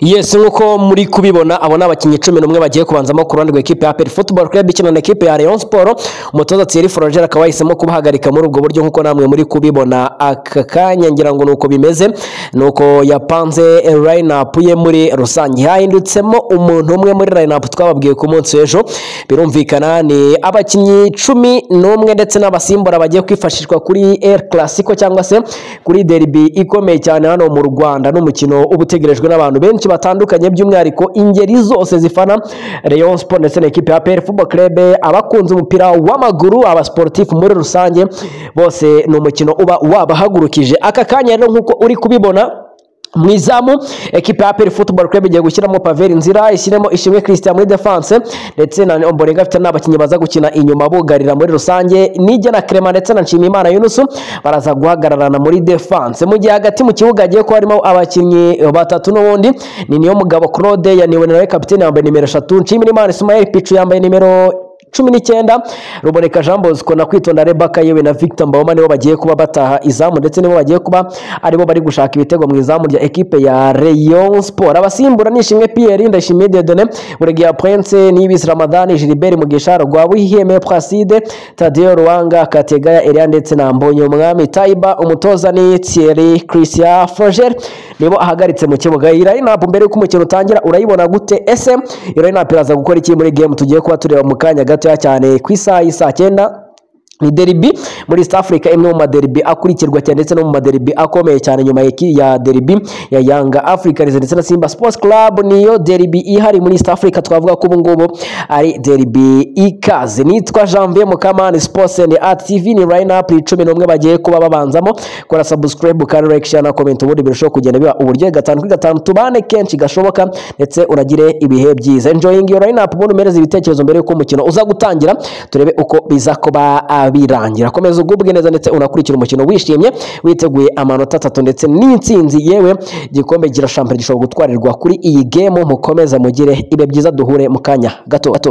yesi nk'uko muri kubibona abo ni abakinnyi cumi n'umwe bagiye kubanzamo ku ruhande rwa ekipe ya peri futuboro club ikina na ekipe ya leon siporo umutoza thierry forogera akaba yahisemo kubahagarika muri ubwo buryo nk'uko namwe muri kubibona aka kanya ngira ngo ni uko bimeze ni uko yapanze line up ye muri rusange hahindutse harimo umuntu umwe muri line-up twababwiye ku munsi w'ejo birumvikana ni abakinnyi cumi n'umwe ndetse n'abasimbura bagiye kwifashishwa kuri El Clasico cyangwa se kuri derby ikomeye cyane hano mu Rwanda n'umukino uba utegerejwe n'abantu benshi batandukanye by'umwihariko ingeri zose zifana Rayon Sport ndetse na ekipe ya PL Football Club abakunze umupira w'amaguru abasportifu muri rusange bose ni umukino uba wabahagurukije aka kanya rero nk'uko uri kubibona mu izamu ekipa ya peri futuboro kurebe igiye gushyiramo paveri nzira ishyiremo ishimwe christian muri defanse ndetse na omborenga afite n'abakinnyi baza gukina inyuma bugarira muri rusange nijya na krema ndetse na nshimiyimana yunusu baraza guhagararana muri defanse mu gihe hagati mu kibuga hagiye kuba harimo abakinnyi batatu n'ubundi ni niyo mugabo claude yaniwe nawe kapitene yambaye nimero eshatu nshimiyimana ismael picu yambaye nimero cumi n'icyenda ruboneka jean bosco na kwitonda rebaka yewe na victor mbawoma nibo bagiye kuba bataha izamu ndetse nibo bagiye kuba aribo bari gushaka ibitego mu izamu rya ekipe ya rayon sport abasimbura ni ishimwe pierre ndashimiye dedone buregeya prince n'ibisi ramadani gilbert mugisha rwabuhiheme placide tadiyo ruwanga kategaya elia ndetse na mbonye umwami taiba umutoza ni thierry christian froger nibo ahagaritse mu kibuga iyi line-up mbere y'uko umukino utangira urayibona gute ese iyo line-up iraza gukora iki muri game tugiye kuba tureba mu kanya gato gatoya cyane ku isaha y'isaa cyenda ni deribi muri east africa imwe mu maderibi akurikirwa cyane ndetse no mu maderibi akomeye cyane nyuma ya deribi ya yanga africans ndetse na simba sports club niyo deribi ihari muri east africa twavuga ko ubungubu ari deribi ikaze nitwa janvier mukamani sports and art tv ni line up cumi n'umwe bagiye kuba babanzamo kora subscribe kandi like share na comment ubundi birushaho kugenda biba uburyo gatanu kuri gatanu tubane kenshi gashoboka ndetse uragire ibihe byiza enjoying your line up ubundi umereze ibitekerezo mbere y'uko umukino uza gutangira turebe uko biza kuba birangira komeza ugubwe neza ndetse unakurikira umukino wishimye witeguye amanota atatu ndetse n'intsinzi yewe igikombe gira shampiyona gishobora gutwarirwa kuri iyi gemu mukomeza mugire ibe byiza duhure mu kanya gato gato